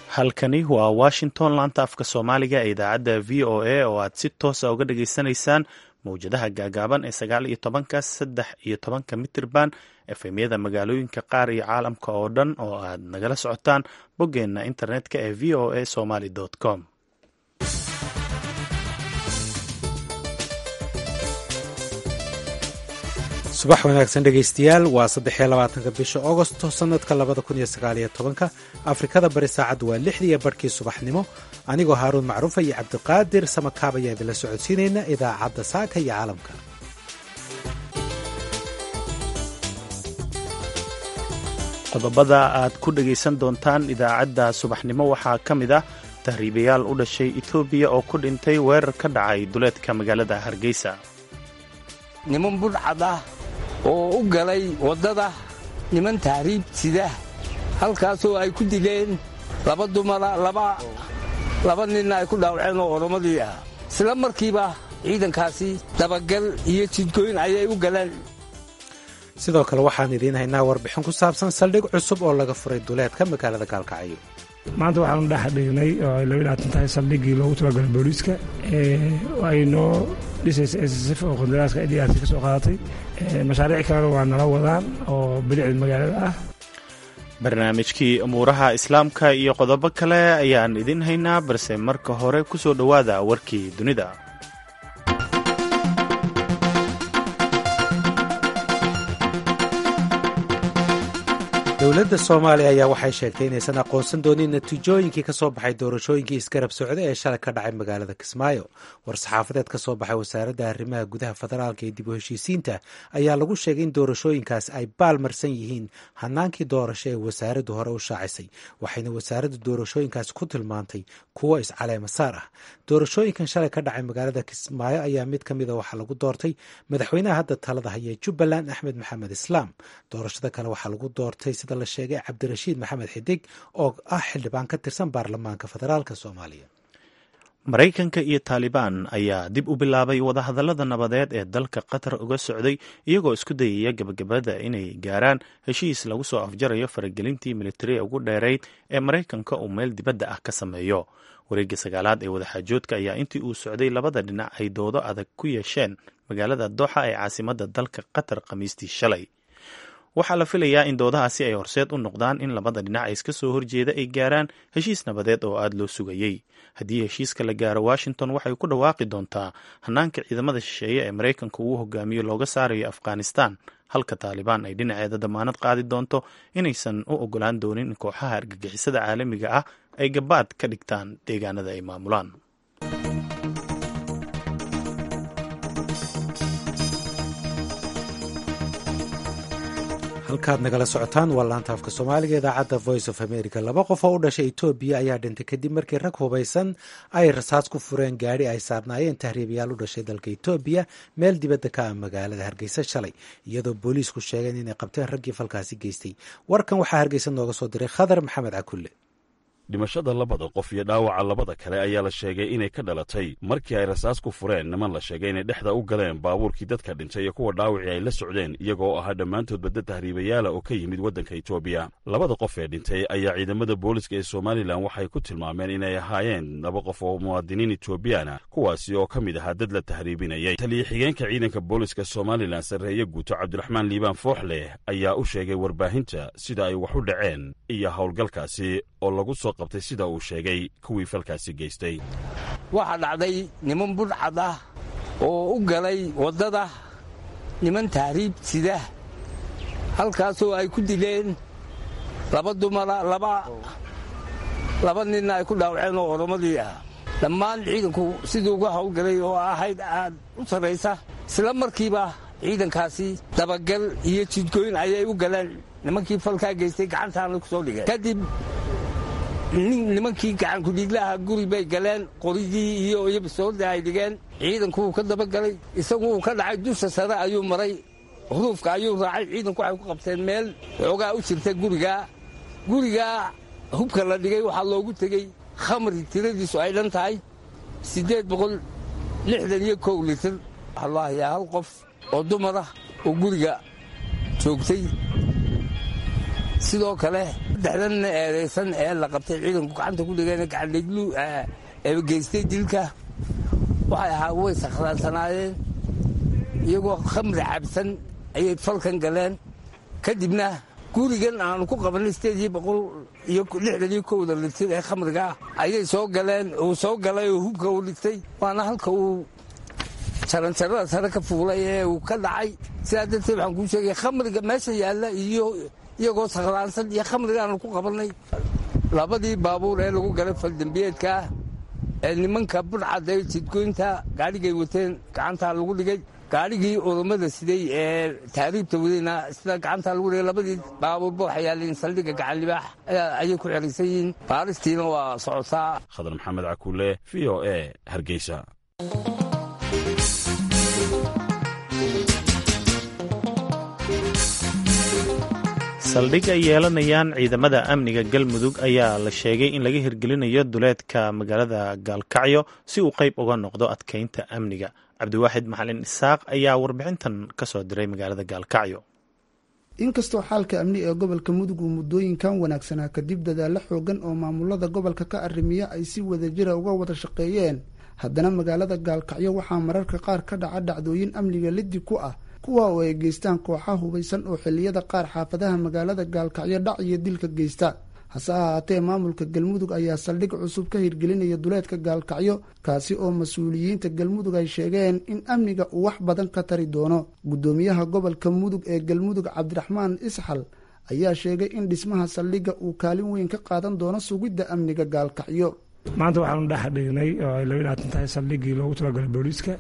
halkani waa washington laanta afka soomaaliga ee idaacadda v o a oo aad si toosa uga dhageysanaysaan mowjadaha gaagaaban ee sagaal iyo tobanka saddex iyo tobanka mitirban efemyada magaalooyinka qaar iyo caalamka oo dhan oo aad nagala socotaan boggeenna internetka ee v o a somaly com subax wanaagsan dhegaystayaal waa saddexiyo labaatanka bisha agosto sannadka labada kun iyo sagaaliyo tobanka afrikada bari saacaddu waa lixdiiyo barhkii subaxnimo anigoo haaruun macruufa iyo cabdiqaadir samakaab ayaa idinla socodsiinayna idaacadda saaka iyo caalamka qodobada aad ku dhegaysan doontaan idaacadda subaxnimo waxaa ka mid ah tahriibayaal u dhashay etoobiya oo ku dhintay weerar ka dhacay duleedka magaalada hargeysa niman budhcad ah oo u galay waddada niman tahriib sida halkaasoo ay ku dileen laba dumara laba ninna ay ku dhaawaceen oo oromadii ah isla markiiba ciidankaasi dabagal iyo jidgoyn ayay u galeen sidoo kale waxaan idiin haynaa warbixin ku saabsan saldhig cusub oo laga furay duleedka magaalada gaalkacyo maanta waxaanu dhex dhignay oo ay laba laatan tahay saldhiggii loogu talagalay booliiska ay noo dhisaysa ssf oo qandaraaska d r t ka soo qaadatay mashaariic kalena waa nala wadaan oo bilicda magaalada ah barnaamijkii umuuraha islaamka iyo qodobo kale ayaan idin haynaa balse marka hore ku soo dhowaada warkii dunida dowladda soomaaliya ayaa waxay sheegtay inaysan aqoonsan doonin natiijooyinkii ka soo baxay doorashooyinkii isgarab socda ee shalay ka dhacay magaalada kismaayo war-saxaafadeed ka soo baxay wasaaradda arrimaha gudaha federaalka ee dib u heshiisiinta ayaa lagu sheegay in doorashooyinkaas ay baal marsan yihiin hanaankii doorasho ee wasaaraddu hore u shaacisay waxayna wasaaradda doorashooyinkaas ku tilmaantay kuwo iscaleema saar ah doorashooyinkan shalay ka dhacay magaalada kismaayo ayaa mid ka mida waxaa lagu doortay madaxweynaha hadda talada haya jubbaland axmed maxamed islaam doorashada kale waxaa lagu doortay sida la sheegay cabdirashiid maxamed xidig oo ah xildhibaan ka tirsan baarlamaanka federaalk soomaaliya maraykanka iyo taalibaan ayaa dib u bilaabay wadahadallada nabadeed ee dalka qatar uga socday iyagoo isku dayaya gebagabada inay gaaraan heshiis lagu soo afjarayo faragelintii militariga ugu dheerayd ee maraykanka uu meel dibadda ah ka sameeyo wareegga sagaalaad ee wadaxaajoodka ayaa intii uu socday labada dhinac ay doodo adag ku yeesheen magaalada dooxa ee caasimadda dalka qatar khamiistii shalay waxaa la filayaa in doodahaasi ay horseed u noqdaan in labada dhinac ee iska soo horjeeda ay gaaraan heshiis nabadeed oo aada loo sugayey haddii heshiiska la gaaro washington waxay ku dhawaaqi doontaa hanaanka ciidamada shisheeye ee maraykanka uu hogaamiyo looga saarayo afghanistan halka taalibaan ay dhinaceeda damaanad qaadi doonto inaysan u ogolaan doonin in kooxaha argagixisada caalamiga ah ay gabaad ka dhigtaan deegaanada ay maamulaan halkaad nagala socotaan waa laanta afka soomaaliga idaacadda voice of america laba qof oo u dhashay etoobiya ayaa dhintay kadib markii rag hubaysan ay rasaas ku fureen gaadhi ay saarnaayeen tahriibayaal u dhashay dalka etoobiya meel dibadda ka ah magaalada hargeysa shalay iyadoo booliisku sheegeen inay qabteen raggii falkaasi geystay warkan waxaa hargeysa nooga soo diray khadar maxamed cakulle dhimashada labada qof iyo dhaawaca labada kale ayaa la sheegay inay ka dhalatay markii ay rasaas ku fureen niman la sheegay inay dhexda u galeen baabuurkii dadka dhintay iyo kuwa dhaawacii ay la socdeen iyagoo ahaa dhammaantood badda tahriibayaala oo ka yimid waddanka etoobiya labada qof ee dhintay ayaa ciidamada booliska ee somalilan waxay ku tilmaameen inay ahaayeen laba qof oo muwaadiniin etoobiyaana kuwaasi oo ka mid ahaa dad la tahriibinayay taliya xigeenka ciidanka booliska somalilan sarreeye guuto cabdiraxmaan liibaan fooxleh ayaa u sheegay warbaahinta sida ay wax u dhaceen iyo howlgalkaasi oo lagu soo qabtay sida uu sheegay kuwii falkaasi geystay waxaa dhacday niman budhcad ah oo u galay waddada niman tahriib sida halkaasoo ay ku dileen laba dumara laba ninna ay ku dhaawaceen oo oromadii ah dhammaan ciidanku siduu uga howlgalay oo ahayd aad u sarraysa isla markiiba ciidankaasi dabagal iyo jidgoyn ayay u galeen nimankii falkaa geystay gacantaana ku soo dhigeen kadib nimankii gacankudhiiglaha guri bay galeen qorigii iyo iyobasoorda ay dhigeen ciidanku uu ka dabagalay isagu uu ka dhacay dusha sare ayuu maray huruufka ayuu raacay ciidanku waxay ku qabteen meel xoogaa u jirta gurigaa gurigaa hubka la dhigay waxaa loogu tegey khamri tiradiisu ay dhan tahay siddeed boqol lixdan iyo kow litir waxaa loo hayaa hal qof oo dumar ah oo guriga joogtay sidoo kale saddexdan eedaysan ee la qabtay ciidanku gacanta ku dhigeen gacandhiglu geystay dilka waxay ahaa way sakhraansanaayeen iyagoo khamri cabsan ayay falkan galeen kadibna gurigan aanu ku qabanay sideedii boqol iyo lixdan iyo kowda litir ee khamriga ah ayay soo galeen uu soo galay oo hubka uu dhigtay waana halka uu jaranjarada sare ka fuulay ee uu ka dhacay sidaa darteed waxaan kuu sheegaya khamriga meesha yaalla iyo iyagoo sakhraansan iyo khamriga aanu ku qabannay labadii baabuur ee lagu galay faldambiyeedkaa ee nimanka budhcadda ee jidgoynta gaadhigay wateen gacantaa lagu dhigay gaadhigii urumada siday ee taariibta wadayna sida gacantaa lagu dhigay labadii baabuurba waxay yaaleen saldhigga gacanlibaax ayay ku xeraysan yihiin baaristiina waa socotaa khadar maxamed cakuule v o e hargeysa saldhig ay yeelanayaan ciidamada amniga galmudug ayaa la sheegay in laga hirgelinayo duleedka magaalada gaalkacyo si uu qayb uga noqdo adkeynta amniga cabdiwaaxid maxalin isaaq ayaa warbixintan ka soo diray magaalada gaalkacyo inkastoo xaalka amni ee gobolka mudug uu muddooyinkan wanaagsanaa kadib dadaalo xoogan oo maamulada gobolka ka arrimiya ay si wadajira uga wada shaqeeyeen haddana magaalada gaalkacyo waxaa mararka qaar ka dhaca dhacdooyin amniga liddi ku ah kuwa oo ay geystaan kooxa hubaysan oo xilliyada qaar xaafadaha magaalada gaalkacyo dhac iyo dilka geysta hase ahaatee maamulka galmudug ayaa saldhig cusub ka hirgelinaya duleedka gaalkacyo kaasi oo mas-uuliyiinta galmudug ay sheegeen in amniga uu wax badan ka tari doono guddoomiyaha gobolka mudug ee galmudug cabdiraxmaan isxal ayaa sheegay in dhismaha saldhigga uu kaalin weyn ka qaadan doono sugidda amniga gaalkacyo maanta waxaanu dhex dhignay oo ay laba labaatan tahay saldhiggii loogu talagalay booliiska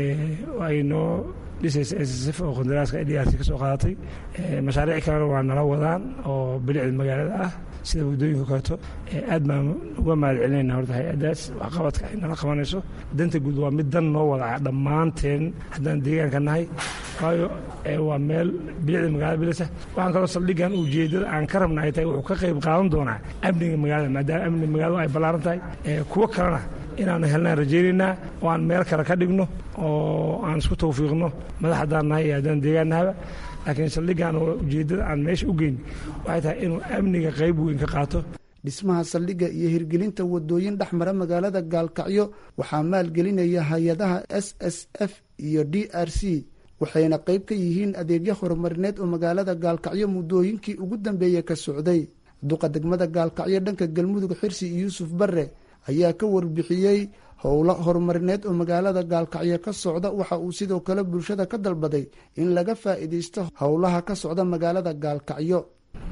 ay noo dhisaysa ssf oo qandaraaska d r c ka soo qaadatay mashaariic kalena waa nala wadaan oo bilicda magaalada ah sida waddooyinka kaleeto aad baan uga mahad celinayna horta hay-addaas waxqabadka ay nala qabanayso danta guud waa mid dan noo wada dhammaanteen haddaan deegaanka nahay waayo waa meel bilicda magaalada bilisa waxaan kaloo saldhiggan ujeeddada aan ka rabna ay tahay wuxuu ka qayb qaadan doonaa amniga magaalada maadaama amniga magaaladu ay ballaaran tahay kuwo kalena inaanu helnaan rajaynaynaa oo aan meel kale ka dhigno oo aan isku tawfiiqno madax haddaan nahay iyo haddaan deegaan nahaba laakiin saldhiggan oo ujeeddada aan meesha u geyn waxay tahay inuu amniga qayb weyn ka qaato dhismaha saldhigga iyo hirgelinta wadooyin dhexmara magaalada gaalkacyo waxaa maalgelinaya hay-adaha s s f iyo d r c waxayna qayb ka yihiin adeegyo horumarineed oo magaalada gaalkacyo muddooyinkii ugu dambeeyey ka socday duqa degmada gaalkacyo dhanka galmudug xirsi yuusuf barre ayaa ka warbixiyey howlo horumarineed oo magaalada gaalkacyo ka socda waxa uu sidoo kale bulshada ka dalbaday in laga faa'iidaysto howlaha ka socda magaalada gaalkacyo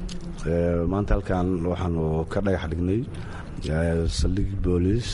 maanta halkan waxaanu ka dhagax dhignay saldhig booliis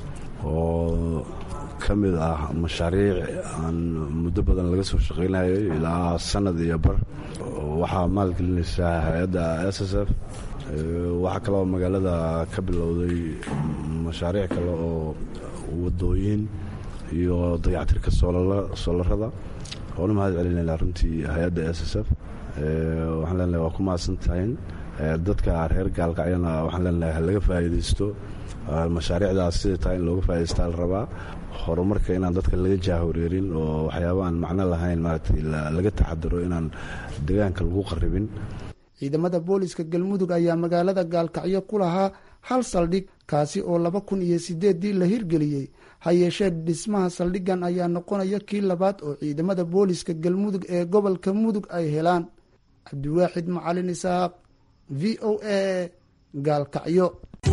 oo ka mid ah mashaariic aan muddo badan laga soo shaqaynayay ilaa sanad iyo bar waxaa maalgelinaysaa hay-adda s s f waxaa kaloo magaalada ka bilowday mashaariic kale oo wadooyin iyo dayactirka soolarada oona mahad celinayna runtii hay-adda s s f waxaan leenahay waa ku mahadsan tahayn dadka reer gaalkacyana waxaan leenahay halaga faa'iidaysto mashaariicdaas siday tahay in looga faa'idaystaa la rabaa horumarka inaan dadka laga jaahoreerin oo waxyaaba aan macno lahayn maaragtay laga taxadaro inaan deegaanka lagu qarribin ciidamada booliska galmudug ayaa magaalada gaalkacyo ku lahaa hal saldhig kaasi oo laba kun iyo sideeddii la hirgeliyey ha yeeshee dhismaha saldhiggan ayaa noqonaya kii labaad oo ciidamada booliska galmudug ee gobolka mudug ay helaan cabdiwaaxid macalin isaaq v o a gaalkacyo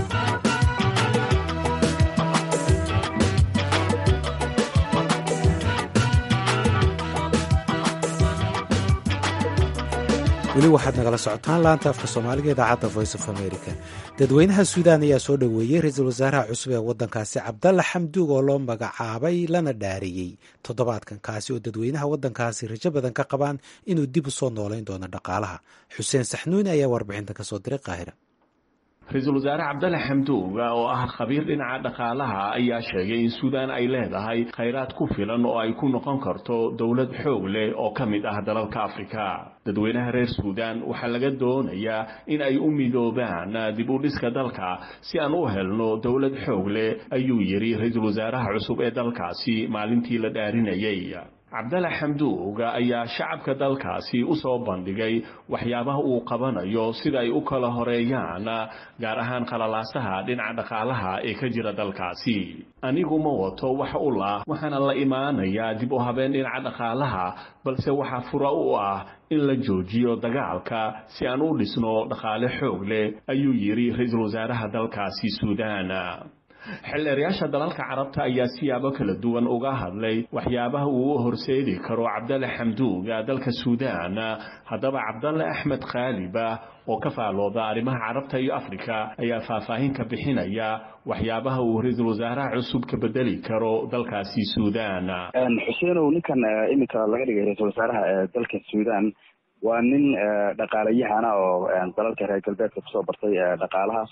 weli waxaad nagala socotaan laanta afka soomaaliga idaacadda voice of america dadweynaha suudaan ayaa soo dhoweeyey ra-iisul wasaaraha cusub ee waddankaasi cabdalla xamduug oo loo magacaabay lana dhaariyey toddobaadkan kaasi oo dadweynaha waddankaasi rajo badan ka qabaan inuu dib u soo noolayn doono dhaqaalaha xuseen saxnuuni ayaa warbixintan ka soo diray qaahira ra-iisul wasaare cabdalle xamduug oo ah khabiir dhinaca dhaqaalaha ayaa sheegay in suudaan ay leedahay khayraad ku filan oo ay ku noqon karto dowlad xoog leh oo ka mid ah dalalka afrika dadweynaha reer suudaan waxaa laga doonayaa in ay u midoobaan dib u dhiska dalka si aan u helno dowlad xoog leh ayuu yidhi ra-iisul wasaaraha cusub ee dalkaasi maalintii la dhaarinayay cabdalla xamduug ayaa shacabka dalkaasi u soo bandhigay waxyaabaha uu qabanayo sida ay u kala horeeyaan gaar ahaan qalalaasaha dhinaca dhaqaalaha ee ka jira dalkaasi anigu ma wato wax u lah waxaana la imaanayaa dib u habeen dhinaca dhaqaalaha balse waxaa fura u ah in la joojiyo dagaalka si aan u dhisno dhaqaale xoog leh ayuu yidhi ra-iisul wasaaraha dalkaasi suudaan xildheerayaasha dalalka carabta ayaa siyaabo kala duwan uga hadlay waxyaabaha uu u horseedi karo cabdalle xamduuga dalka suudaan haddaba cabdalle axmed khaaliba oo ka faalooda arrimaha carabta iyo afrika ayaa faahfaahin ka bixinaya waxyaabaha uu ra-iisul wasaaraha cusub ka bedeli karo dalkaasi suudaan xuseenow ninkan iminka laga dhigay ra-iisul wasaaraha ee dalka suudaan waa nin dhaqaalayahana oo dalalka reer galbeedka kusoo bartay dhaqaalaha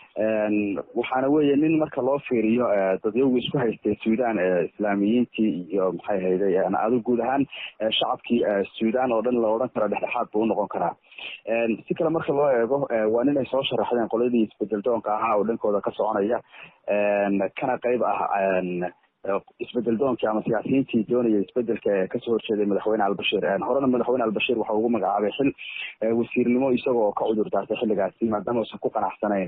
waxaana weeye nin marka loo fiiriyo dadyagu isku haystay suudaan islaamiyiintii iyo maxay hayday adu guud ahaan shacabkii suudaan oo dhan la odhan karo dhexdhexaad buu unoqon karaa si kale marka loo eego waa nin ay soo sharaxdeen qoladii isbedel doonka ahaa oo dhankooda ka soconaya kana qeyb ah isbedel doonkii ama siyaasiyiintii doonaya isbedelka ee kasoo horjeeday madaxweyne albashiir horena madaxweyne albashiir waxa ugu magacaabay xil wasiirnimo isagoo ka cudur daartay xilligaasi maadaama uusan ku qanacsanayn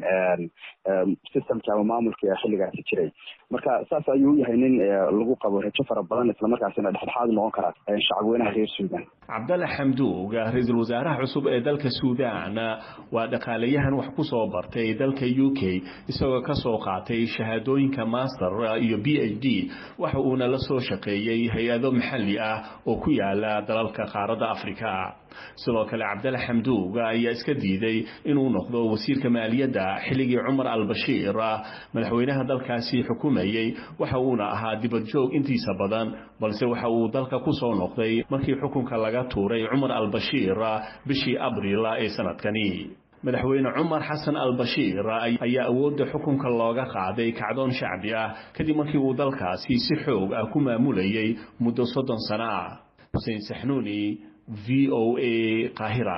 systemki ama maamulkii xilligaasi jiray marka saas ayuu u yahay nin lagu qabo rajo fara badan islamarkaasina dhexdhexaad noqon kara shacabweynaha reer suudan cabdalle xamduug ra-iisul wasaaraha cusub ee dalka suudaan waa dhaqaalayahan wax ku soo bartay dalka u k isagoo kasoo qaatay shahaadooyinka master iyo b h d waxa uuna la soo shaqeeyey hay-ado maxalli ah oo ku yaala dalalka qaaradda afrika sidoo kale cabdalle xamduug ayaa iska diiday inuu noqdo wasiirka maaliyadda xilligii cumar albashiir madaxweynaha dalkaasi xukumayey waxa uuna ahaa dibadjoog intiisa badan balse waxa uu dalka ku soo noqday markii xukunka laga tuuray cumar albashiir bishii abriil ee sanadkani madaxweyne cumar xasan albashiir ayaa awoodda xukunka looga qaaday kacdoon shacbi ah kadib markii uu dalkaasi si xoog ah ku maamulayay muddo soddon sano ah xuseen saxnuuni v o a qaahira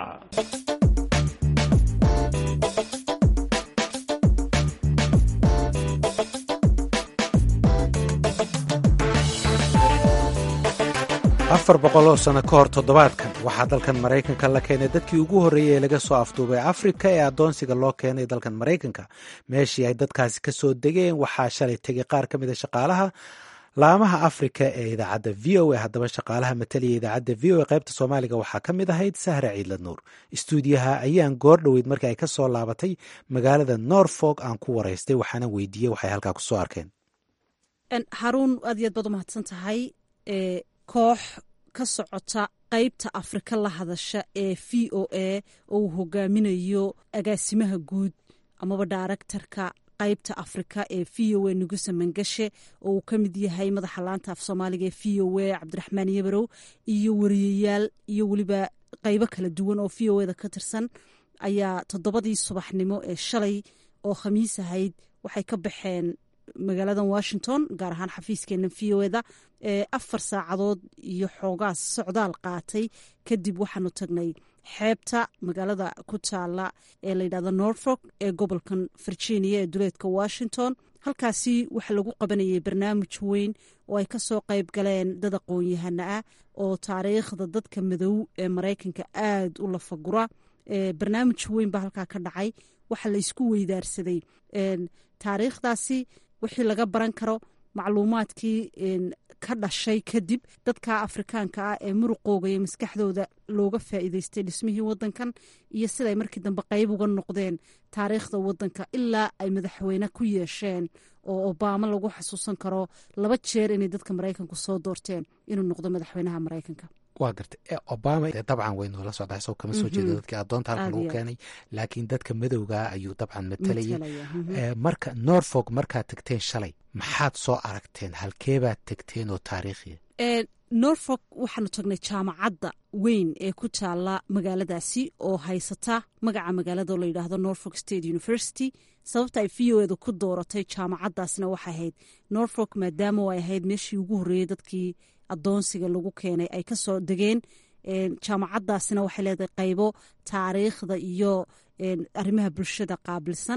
afar boqol oo sano ka hor toddobaadkan waxaa dalkan maraykanka la keenay dadkii ugu horreeyey ee laga soo afduubay afrika ee addoonsiga loo keenay dalkan maraykanka meeshii ay dadkaasi ka soo degeen waxaa shalay tegay qaar ka mid a shaqaalaha laamaha afrika ee idaacadda v o a haddaba shaqaalaha mataliya idaacadda v o a qaybta soomaaliga waxaa ka mid ahayd sahra ciidla nuur istuudiyaha ayaan goor dhoweyd markii ay ka soo laabatay magaalada norfolk aan ku waraystay waxaana weydiiyey waxay halkaa ku soo arkeen haruun aad iyo aad baad umahadsan tahay koox ka socota qaybta afrika la hadasha ee v o a oo uu hogaaminayo agaasimaha guud amaba daaraktarka qaybta afrika ee v o a nugusa mangashe oo uu ka mid yahay madaxa laanta af soomaaliga ee v o a cabdiraxmaan yabarow iyo wariyayaal iyo weliba qaybo kala duwan oo v o eda ka tirsan ayaa toddobadii subaxnimo ee shalay oo khamiis ahayd waxay ka baxeen magaalada washington gaar ahaan xafiiskeena v o eda afar saacadood iyo xoogaas socdaal qaatay kadib waxaanu tagnay xeebta magaalada ku taala ee layidhahdo norfolk ee gobolkan virginia ee duleedka washington halkaasi waxa lagu qabanayay barnaamij weyn oo ay kasoo qayb galeen dad aqoon-yahana ah oo taariikhda dadka madow ee maraykanka aada u lafagura barnaamij weyn baa halkaa ka dhacay waxaa la isku weydaarsaday taariikhdaasi wixii laga baran karo macluumaadkii ka dhashay kadib dadka afrikaanka ah ee muruqooga iyo maskaxdooda looga faa'iideystay dhismihii wadankan iyo siday markii dambe qayb uga noqdeen taariikhda wadanka ilaa ay madaxweyne ku yeesheen oo obama lagu xasuusan karo laba jeer inay dadka maraykanku soo doorteen inuu noqdo madaxweynaha maraykanka waa gartay obama dabcan way noola socdaa isagoo kama soo jeeda dadkii addoonta halka lagu keenay laakiin dadka madowgaa ayuu dabcan matalayay marka norfolk markaad tagteen shalay maxaad soo aragteen halkeebaad tegteen oo taariikhiya norfolk waxaanu tagnay jaamacadda weyn ee ku taala magaaladaasi oo haysata magaca magaalada oo layidhaahdo norfolk state university sababta ay v o edu ku dooratay jaamacaddaasna waxay ahayd norfolk maadaama ay ahayd meeshii ugu horreeyey dadkii addoonsiga lagu keenay ay kasoo degeen jaamacaddaasina waxay leedahay qaybo taariikhda iyo arrimaha bulshada qaabilsan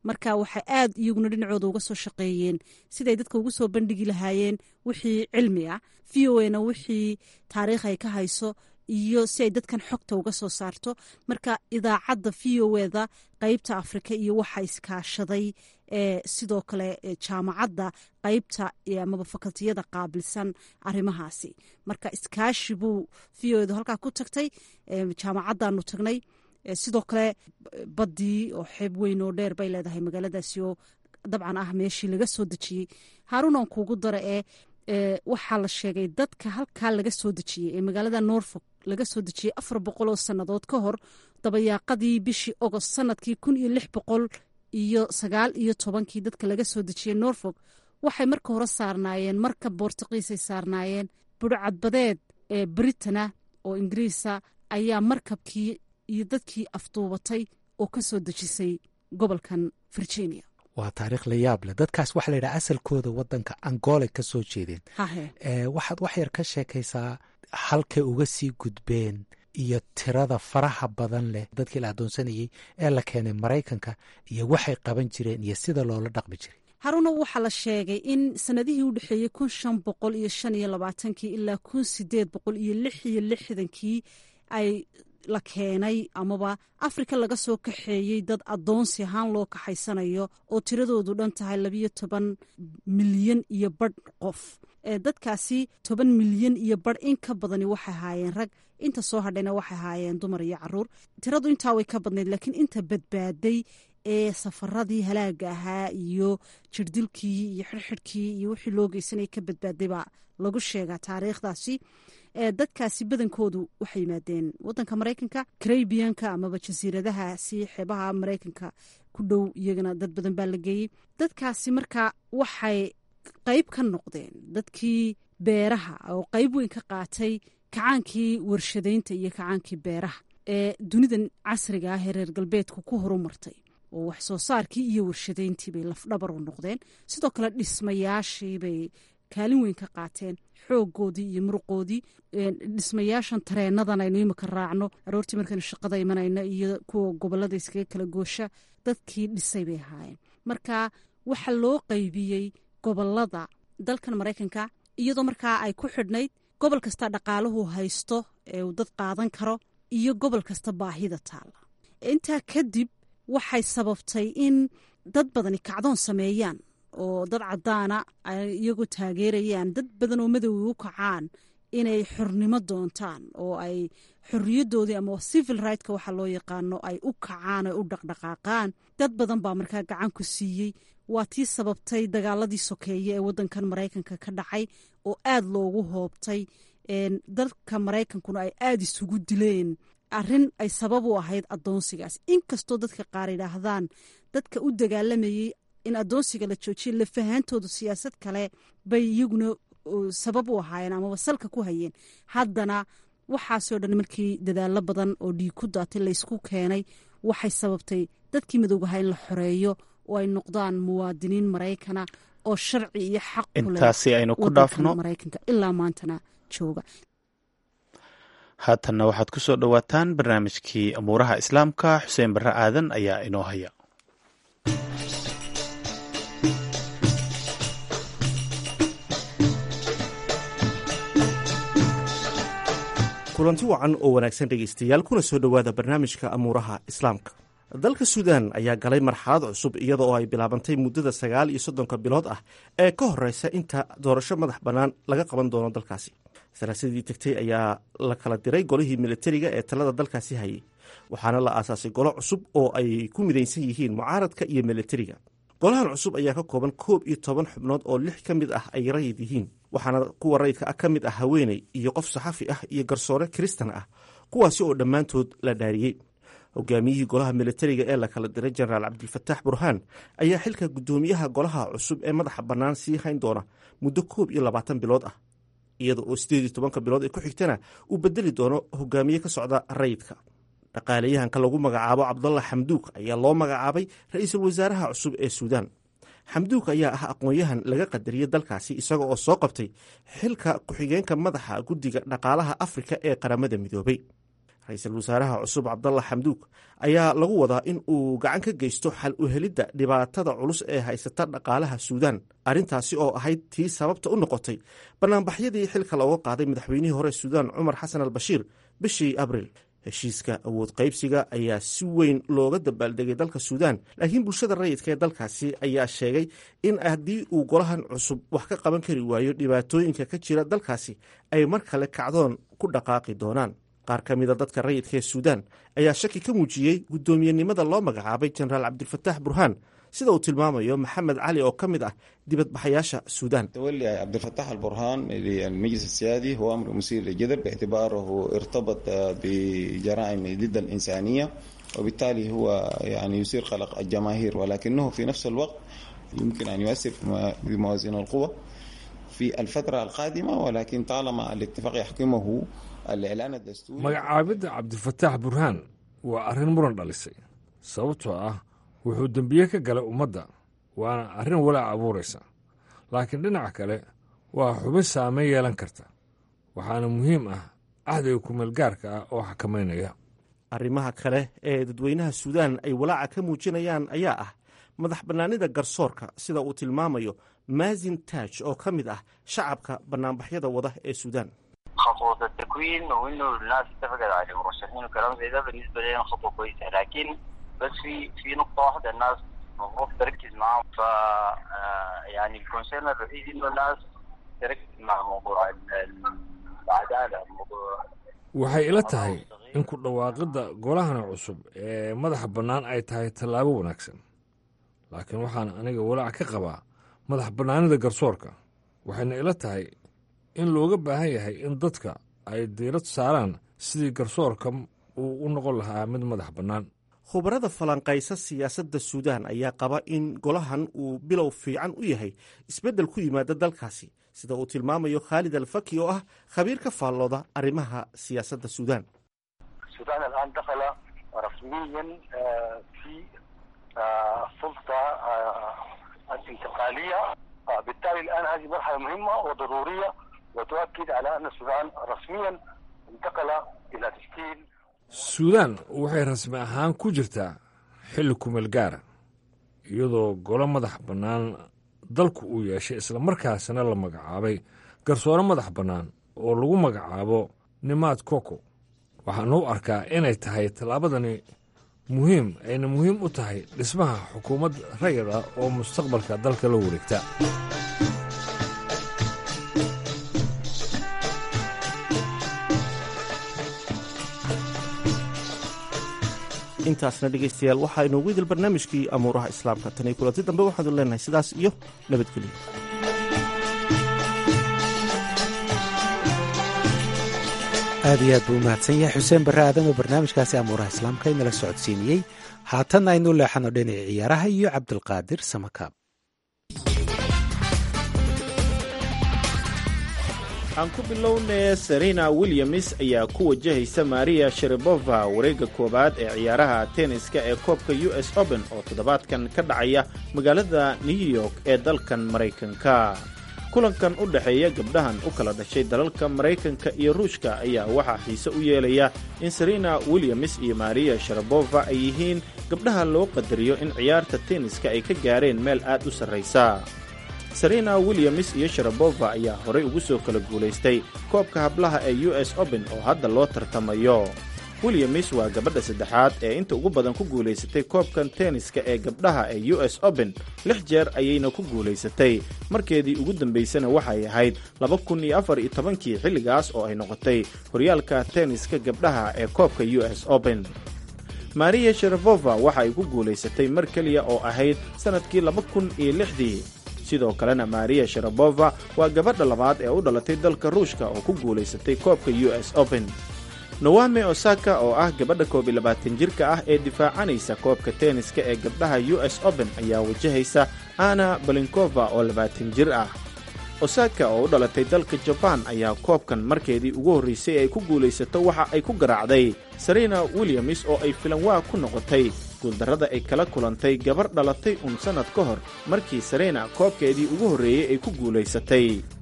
marka waxay aad iyaguna dhinacooda uga soo shaqeeyeen siday dadka ugu soo bandhigi lahaayeen wixii cilmi ah v o na wixii taariikh ay ka hayso iyo si ay dadkan xogta uga soo saarto marka idaacadda v o eda qeybta afrika iyo waxa iskaashaday sidoo kale jaamacadda qeybta amaba fakaltiyada qaabilsan arimahaasi marka iskaashi buu v o edu halkaa ku tagtay jaamacaddaanu tagnay sidoo kale baddii oo xeeb weyn oo dheer bay leedahay magaaladaasi oo dabcan ah meeshii laga soo dejiyey haaruunan kuugu dara ee waxaa la sheegay dadka halkaa laga soo dejiyey ee magaalada norfolk laga soo dejiyey afar boqol oo sannadood ka hor dabayaaqadii bishii ogost sanadkii kun iyo lix boqol iyo sagaal iyo tobankii dadka laga soo dejiyey norfolk waxay marka hore saarnaayeen marka boortuqiisay saarnaayeen budhcadbadeed ee britana oo ingiriisa ayaa markabkii iyo dadkii afduubatay oo ka soo dejisay gobolkan virginia waa taariikh la yaab leh dadkaas waxaa layidhaha asalkooda wadanka angola ka soo jeedeen waxaad wax yar ka sheekaysaa halkay uga sii gudbeen iyo tirada faraha badan leh dadkii la adoonsanayey ee la keenay maraykanka iyo waxay qaban jireen iyo sida loola dhaqmi jiray haruna waxaa la sheegay in sanadihii u dhexeeyey kun shan boqol iyo shan iyo labaatankii ilaa kun sideed boqol iyo lix iyo lixdankii ay la keenay amaba afrika laga soo kaxeeyey dad adoonsi ahaan loo kaxaysanayo oo tiradoodu dhan tahay labiyo toban milyan iyo badh qof dadkaasi toban milyan iyo badh in ka badani waxay ahaayeen rag inta soo hadhayna waxay ahaayeen dumar iyo caruur tiradu intaa way ka badnayd laakiin inta badbaaday ee safaradii halaaga ahaa iyo jirdilkii iyo xirxidhkii iyo wixii loo geysanaya ka badbaaday baa lagu sheegaa taariikhdaasi dadkaasi badankoodu waxay yimaadeen wadanka maraykanka carabianka amaba jasiiradahaasi xeebaha maraykanka ku dhow iyagana dad badan baa la geeyey dadkaasi marka waxay qeyb ka noqdeen dadkii beeraha oo qeyb weyn ka qaatay kacaankii warshadaynta iyo kacaankii beeraha ee dunidan casriga ah ee reer galbeedku ku horumartay oo wax soo saarkii iyo warshadayntii bay lafdhabar u noqdeen sidoo kale dhismayaashii bay kaalin weyn ka qaateen xoogoodii iyo muruqoodii dhismayaashan tareenadan aynu imika raacno aroortii markaynu shaqada imanayno iyo kuwa gobolada iskaga kala goosha dadkii dhisay bay ahaayeen marka waxa loo qeybiyey gobolada dalkan maraykanka iyadoo markaa ay ku xidhnayd gobol kasta dhaqaaluhu haysto ee uu dad qaadan karo iyo gobol kasta baahida taalla intaa kadib waxay sababtay in dad badani kacdoon sameeyaan oo dad cadaana ay iyagoo taageerayaan dad badan oo madoway u kacaan inay xornimo doontaan oo ay xoriyadoodii ama civil rightk waxa loo yaqaano ay u kacaan ay u dhaqdhaqaaqaan dad badan baa markaa gacan ku siiyey waa tii sababtay dagaaladii sokeeye ee wadankan maraykanka ka dhacay oo aad loogu hoobtay dadka maraykankuna ay aada isugu dileen arrin ay sabab u ahayd adoonsigaas inkastoo dadka qaar yidhaahdaan dadka u dagaalamayey in adoonsiga la joojiya lafahaantoodu siyaasad kale bay iyaguna sabab u ahaayeen amaba salka ku hayeen haddana waxaasoo dhan markii dadaalo badan oo dhiig ku daatay laysku keenay waxay sababtay dadkii madowgaha in la xoreeyo oo ay noqdaan muwaadiniin maraykana oo sharci iyo xaq intaasi aynu ku dhaafno maraykanka ilaa maantana jooga haatanna waxaad ku soo dhowaataan barnaamijkii amuuraha islaamka xuseen barre aadan ayaa inoo haya kulanti wacan oo wanaagsan dhegaystayaal kuna soo dhowaada barnaamijka amuuraha islaamka dalka suudaan ayaa galay marxalad cusub iyada oo ay bilaabantay muddada sagaal iyo soddonka bilood ah ee ka horeysa inta doorasho madax bannaan laga qaban doono dalkaasi saraasadii tegtay ayaa la kala diray golihii militariga ee talada dalkaasi hayay waxaana la aasaasay golo cusub oo ay ku midaysan yihiin mucaaradka iyo militariga golahan cusub ayaa ka kooban koob iyo toban xubnood oo lix ka mid ah ay rayid yihiin waxaana kuwa rayidka ah ka mid ah haweeney iyo qof saxafi ah iyo garsoore kiristan ah kuwaasi oo dhammaantood la dhaariyey hogaamiyihii golaha militariga ee la kala diray jenaraal cabdilfataax burhaan ayaa xilka guddoomiyaha golaha cusub ee madaxa bannaan sii hayn doona muddo koob iyo labaatan bilood ah iyada oo sideed iyo tobanka bilood ee ku xigtana uu bedeli doono hogaamiye ka socda rayidka dhaqaalayahanka lagu magacaabo cabdalla xamduuk ayaa loo magacaabay ra-iisul wasaaraha cusub ee suudaan xamduuk ayaa ah aqoon-yahan laga qadariyey dalkaasi isaga oo soo qabtay xilka ku-xigeenka madaxa guddiga dhaqaalaha afrika ee qaramada midoobay ra-iisul wasaaraha cusub cabdalla xamduug ayaa lagu wadaa in uu gacan ka geysto xal u helidda dhibaatada culus ee haysata dhaqaalaha suudaan arrintaasi oo ahayd tii sababta u noqotay banaanbaxyadii xilka looga qaaday madaxweynihii hore suudaan cumar xasan al bashiir bishii abriil heshiiska awood qaybsiga ayaa si weyn looga dabaaldegay dalka suudaan laakiin bulshada rayidka ee dalkaasi ayaa sheegay in haddii uu golahan cusub wax ka qaban kari waayo dhibaatooyinka ka jira dalkaasi ay mar kale kacdoon ku dhaqaaqi doonaan qaar ka mida dadka rayidka ee suudaan ayaa shaki ka muujiyey guddoomiyenimada loo magacaabay jenaraal cabdilfataax burhaan sida uu tilmaamayo maxamed cali oo ka mid ah dibadbaxayaasha suudaan تولي عبد الفتاح البرهان للمجلس السيادي هو أمر مثير للجدل باعتباره ارتبط بجرائم ضد الإنسانية وبالتالي هو يعني يثير قلق الجماهير ولكنه في نفس الوقت يمكن أن يؤثر في موازين القوى في الفترة القادمة ولكن طالما الاتفاق يحكمه الإعلان الدستوري magacaabidda cabdifataax burhaan waa arrin muran dhalisay sababtoo ah wuxuu dembiye ka galay ummadda waana arrin walaac abuuraysa laakiin dhinaca kale waa xubin saameyn yeelan karta waxaana muhiim ah ahdiga kumeelgaarka ah oo xakamaynaya arrimaha kale ee dadweynaha suudaan ay walaaca ka muujinayaan ayaa ah madax bannaanida garsoorka sida uu tilmaamayo maasin taaj oo ka mid ah shacabka bannaanbaxyada wada ee suudaan خطوة التكوين وانه الناس اتفقت على مرشحين وكلام زي ده بالنسبة لنا خطوة كويسة لكن بس في في نقطة واحدة الناس المفروض تركز معاهم ف آه، يعني الكونسيرن الوحيد انه الناس تركز مع موضوع ال- ال- العدالة موضوع waxay ila tahay in ku dhawaaqidda golahana cusub ee madaxa bannaan ay tahay tallaabo wanaagsan laakiin waxaan aniga walaac ka qabaa madax bannaanida garsoorka waxayna ila tahay in looga baahan yahay in dadka ay diirad saaraan sidii garsoorka uu u noqon lahaa mid madax bannaan khubarada falanqaysa siyaasadda suudaan ayaa qaba in golahan uu bilow fiican u yahay isbeddel ku yimaada dalkaasi sida uu tilmaamayo khaalid alfaki oo ah khabiir ka faallooda arrimaha siyaasadda suudaan السودان الان دخل رسميا آه، في آه، سلطه آه، الانتقاليه آه، بالتالي الان هذه مرحله مهمه وضروريه وتؤكد على ان السودان رسميا انتقل الى تشكيل suudaan waxay rasmi ahaan ku jirtaa xilli kumeel gaara iyadoo golo madax bannaan dalku uu yeeshay islamarkaasina la magacaabay garsoore madax bannaan oo lagu magacaabo nimaad koko waxaana u arkaa inay tahay tallaabadani muhiim ayna muhiim u tahay dhismaha xukuumad rayid ah oo mustaqbalka dalka la wareegta intaasna dhegaystayaal waxaa inoogu idil barnaamijkii amuuraha islaamka tan iyo kulanti dambe waxaanu leenahay sidaas iyo nabadgelyo aad iyo aad buu u mahadsan yahay xuseen barre aadan oo barnaamijkaasi amuuraha islaamka inala socodsiiniyey haatanna aynu leexano dhinaca ciyaaraha iyo cabdulqaadir samakaab aan ku bilownay serena williams ayaa ku wajahaysa maria sharibova wareegga koowaad ee ciyaaraha tenniska ee koobka u s open oo toddobaadkan ka dhacaya magaalada new york ee dalkan maraykanka kulankan u dhexeeya gabdhahan u kala dhashay dalalka maraykanka iyo ruushka ayaa waxaa xiise u yeelaya in serena williams iyo maria sharabova ay yihiin gabdhaha loo qadariyo in ciyaarta tenniska ay ka gaareen meel aad u sarraysa serena williams iyo sharabova ayaa horay ugu soo kala guulaystay koobka hablaha ee u s open oo hadda loo tartamayo williams waa gabadha saddexaad ee inta ugu badan ku guulaysatay koobkan tenniska ee gabdhaha ee u s open lix jeer ayayna ku guulaysatay markeedii ugu dambaysana waxay ahayd laba kun iyo afar iyo tobankii xilligaas oo ay noqotay horyaalka tenniska gabdhaha ee koobka u s open maria sharabova waxa ay ku guulaysatay mar keliya oo ahayd sannadkii laba kun iyo lixdii sidoo kalena maria sharabova waa gabadha labaad ee u dhalatay dalka ruushka oo ku guulaysatay koobka u s open nowame osaka oo ah gabadha koob iyo labaatan jirka ah ee difaacanaysa koobka tenniska ee gabdhaha u s open ayaa wajahaysa ana balinkova oo labaatan jir ah osaka oo u dhalatay dalka jabaan ayaa koobkan markeedii ugu horraysay ay ku guulaysato waxa ay ku garaacday serena williams oo ay filanwaa ku noqotay guuldarrada ay kala kulantay gabar dhalatay un sannad ka hor markii serena koobkeedii ugu horreeyey ay ku guulaysatay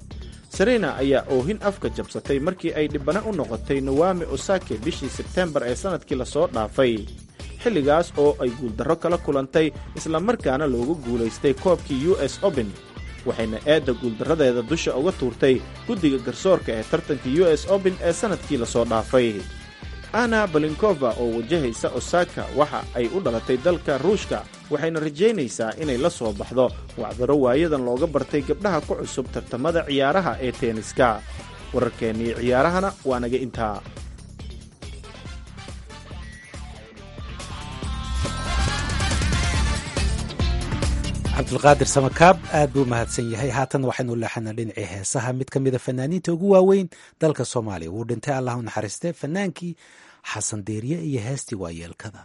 serena ayaa oohin afka jabsatay markii ay dhibana u noqotay nawami osake bishii sebtembar ee sannadkii lasoo dhaafay xilligaas oo ay guuldarro kala kulantay islamarkaana loogu guulaystay koobkii u s open waxayna eedda guuldarradeeda dusha uga tuurtay guddiga garsoorka ee tartanka u s open ee sannadkii lasoo dhaafay ana balinkova oo wajahaysa osaka waxa ay u dhalatay dalka ruushka waxayna rajaynaysaa inay la soo baxdo wacdaro waayadan looga bartay gabdhaha ku cusub tartamada ciyaaraha ee teeniska wararkeennii ciyaarahana waa naga intaa cabdulqaadir samakaab aad buu mahadsan yahay haatan waxaynu leexana dhinacii heesaha mid ka mida fanaaniinta ugu waaweyn dalka soomaaliya wuu dhintay allah u naxariiste fanaankii xasan deeriye iyo heestii waayeelkada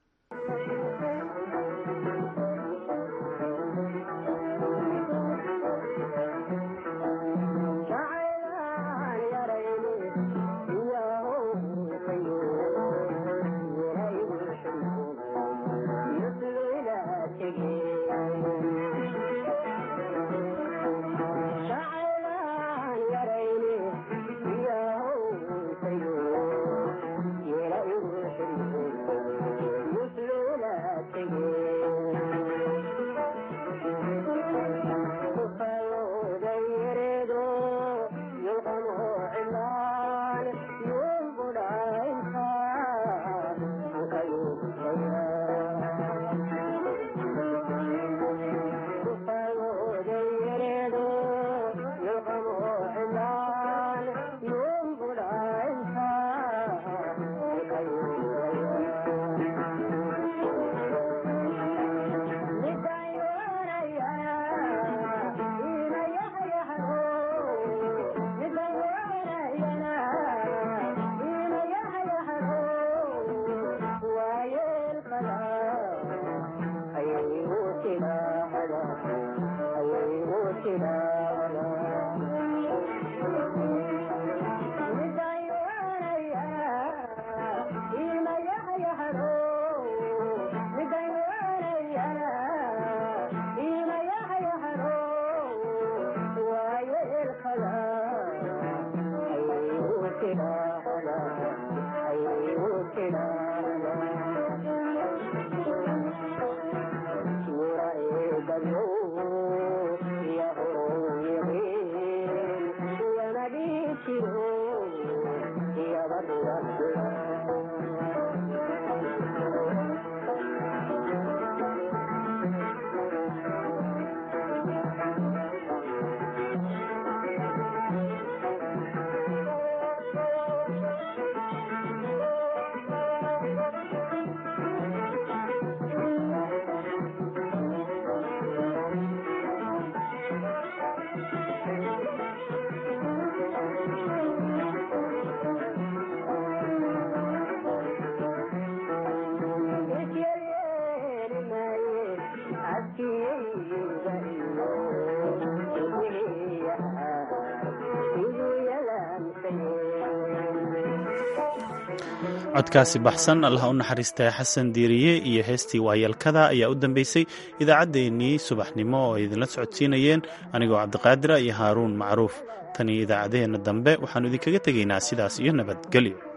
codkaasi baxsan allah u naxariistay xasan diiriye iyo heestii waayalkada ayaa u dambeysay idaacaddeenii subaxnimo oo ay idinla socodsiinayeen anigoo cabdiqaadira iyo haaruun macruuf tan iyo idaacaddaheenna dambe waxaannu idinkaga tegaynaa sidaas iyo nabadgelyo